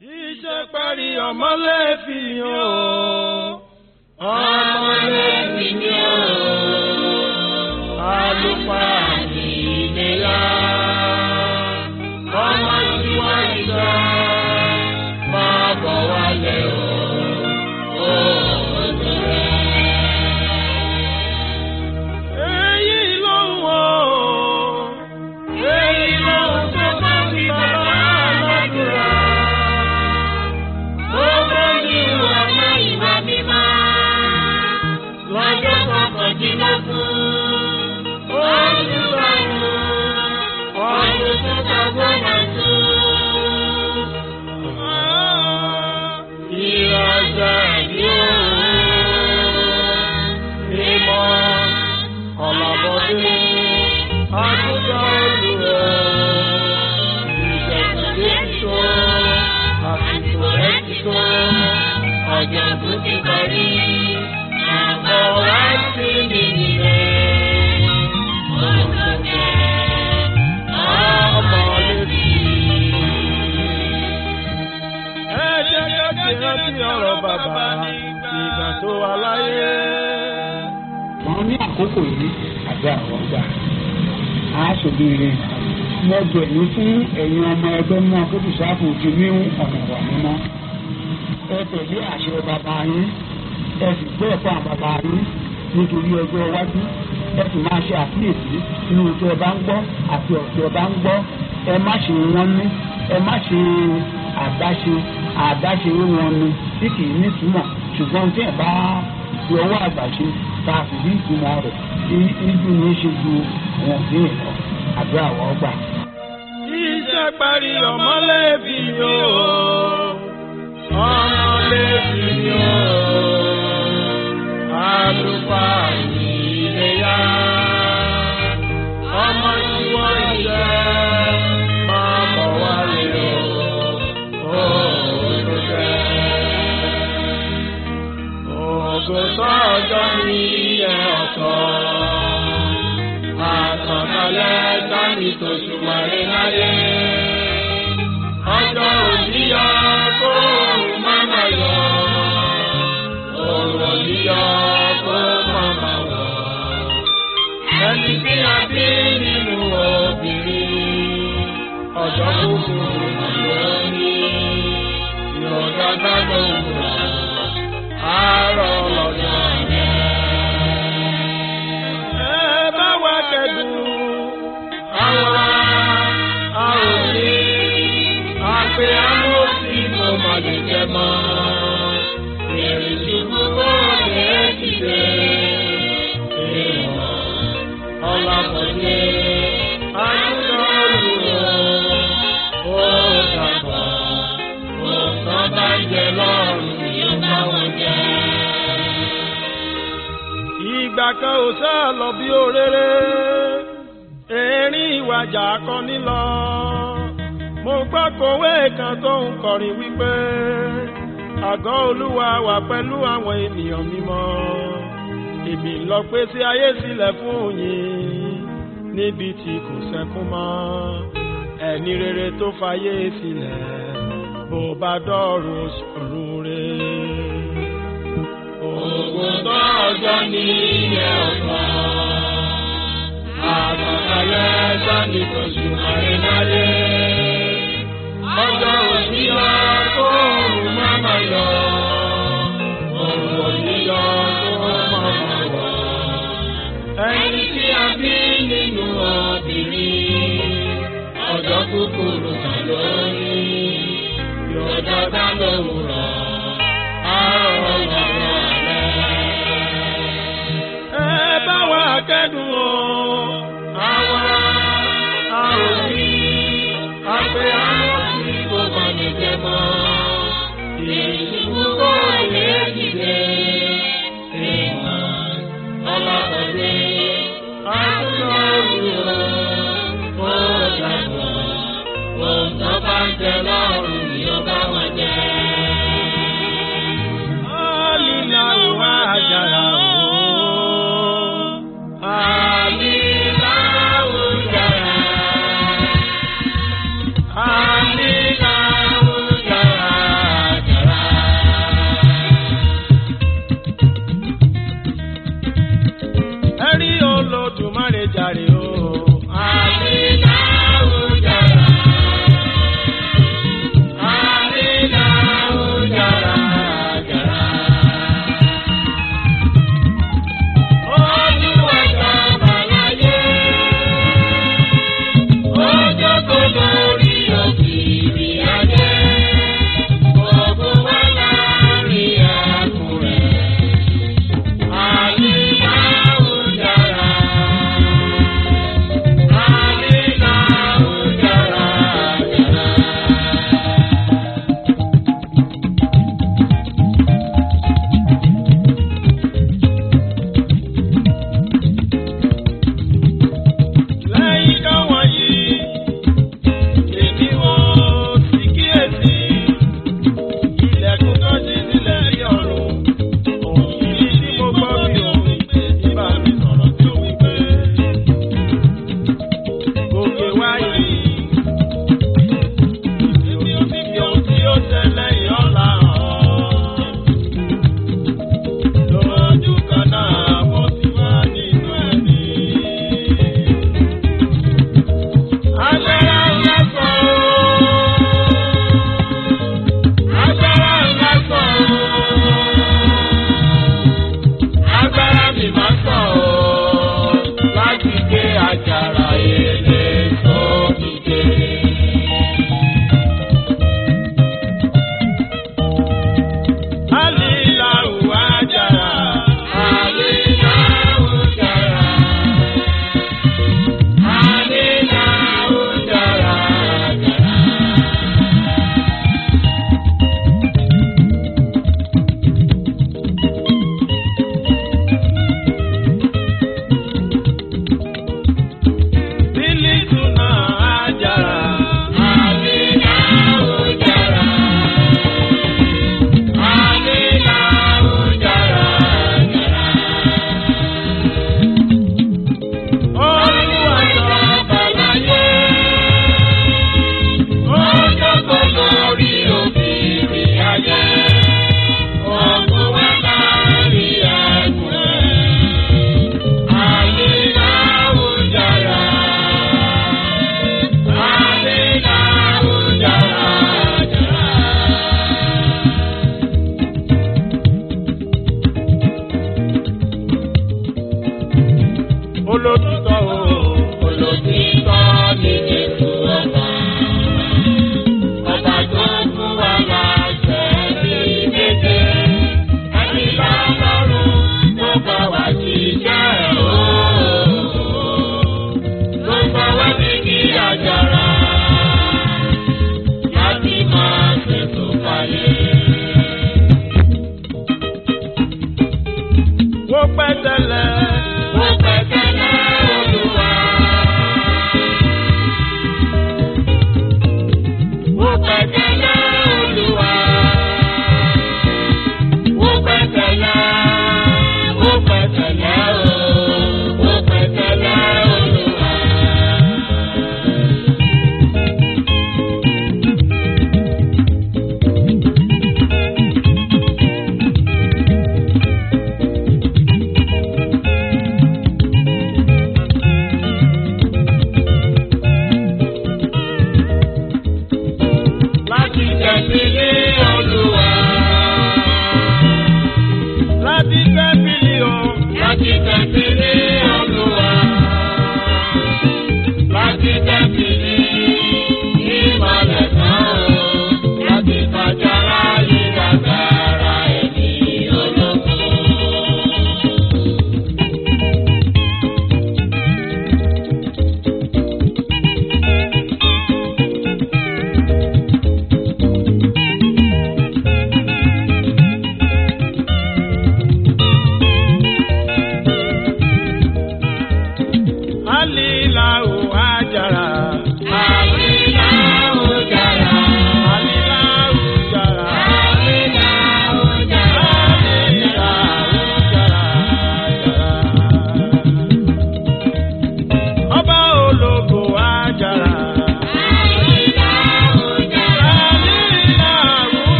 Iṣẹ́ parí ọmọlẹ́fì o. Ọmọlẹ́fì ni o. Àlùfáà ní ìlera. Ọmọ tí wọ́n ń sọ máa bọ̀ wálé o. Ó tó rẹ̀. Èyí ló ń wò ó. Èyí ló ń tó bá mi bàbá aládùúrà. Gbogbo ní ìwà náà ìwà mímọ́. Lọ́jọ́ kọkàndínlógún. Oṣù karùn-ún. Ọdún tó tọ́gbọ́n náà tún. Ìrajà ìlú mímọ́ ọ̀làbọ̀dé àtúntà olùrẹ̀ ìṣẹ̀kùdé ti tó àsìkò rẹ̀ ti tó ọ̀jọ̀ tó ti parí àbọ̀ wá sí mi nílẹ̀ olùkẹ́ ọmọ létí. Ẹ jẹ́ ká ti rántí ọ̀rọ̀ bàbá ìgbà tó wà láyé. wọn ní àkókò yìí àbí àwọn gbà á ṣòbíire mo bẹ̀rù fún ẹ̀yin ọmọ ẹgbẹ́ mú akókòsáfù ti ní ọ̀nà wà mímọ́ ẹ tẹ̀lé àṣẹ bàbá yín ẹ sì gbọ́ ẹ̀kọ́ àwọn bàbá yín nítorí ọjọ́ iwájú ẹ sì máa ṣe àkíyèsí nínú tí ẹ bá ń gbọ́ àti ọ̀tí ẹ bá ń gbọ́ ẹ má ṣe wọ́n ní ẹ má ṣe àdáṣe àdáṣe wọn ni tí kì í nítumọ̀ ṣùgbọ́n tí ẹ bá fi ọwọ́ àgbà ṣe tá a sì rí ìtumọ̀ rẹ̀ ibi ní í ṣe ju àwọn òbí rẹ̀ lọ àdúrà wọ́n gbà. Iṣẹ́ parí ọmọlẹ́bí o. Ọmọlẹ́bí ni o. Àlùfáà ní iléyá. Ọmọ tí wọ́n ń jẹ́ máa bọ̀ wálé o. Ó tó jẹ́. Ògo sọ́jọ́ ní ẹ̀ ọ̀tọ̀ àtànkálẹ̀ dání tó ṣùwárí láyé. ọjọ́ òníyọ kó òun máma yọ. òun òníyọ kó máma wọ̀. ẹni tí a bí nínú obìnrin. ọjọ́ kúkúrú ló ní. ìrọ̀dàgbà ló ń rọ̀. àárọ̀ lọ́jọ́ rẹ̀ ẹ bá wa kẹ́dùn àwa a ò ní àpè amóhùnsí mo mà lè jẹ mọ́ èrè ṣubú kó lè dìde èèmọ̀ ọ̀làbọ̀dé àtúntò olùrọ̀ ó dàgbà òǹkà bá jẹ lọ́rùn yóò bá wọn jẹ ìgbà kan ò sá lọ bí òréré erin ìwàjà kan nílọ mo gbọ́ kòwé kan tó ń kọrin wípé àgọ́ olúwa wà pẹ̀lú àwọn ènìyàn mímọ́ èmi lọ pé sí ayé sílẹ̀ fún yín níbi tí kò sẹ́kún mọ́ ẹni rere tó fayé sílẹ̀ bó bá dọ́rùn ọ̀run rẹ̀. Ògùn tó ọjọ́ ní ilé ọ̀pá. Àgbàkalẹ̀ sani tó ṣùgbọ́n láyé. Ọjọ́ òní lọ kó òun máma yọ. Òun òní lọ kó máma wọ̀. Ẹni tí a bí nínú obìnrin. Ọjọ́ kúkúrú kan lórí. Yóò dáadáa lówùrọ̀. Àárọ̀ lọ́wọ́ ẹ bá wa kẹ́dùn o. Àwa a ò ní àpè amọ̀sí kò mà ní jẹ mọ́. Ìṣubú kò lè dìde. Ìmọ̀ ọlọ́dọ̀dé àtúntò olùrọ̀ ó dàgbà. Ohun tó bá ń jẹ lọ́rùn ni ó bá wọn jẹ. Lílà wà àjàrà o.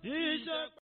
Iṣẹ́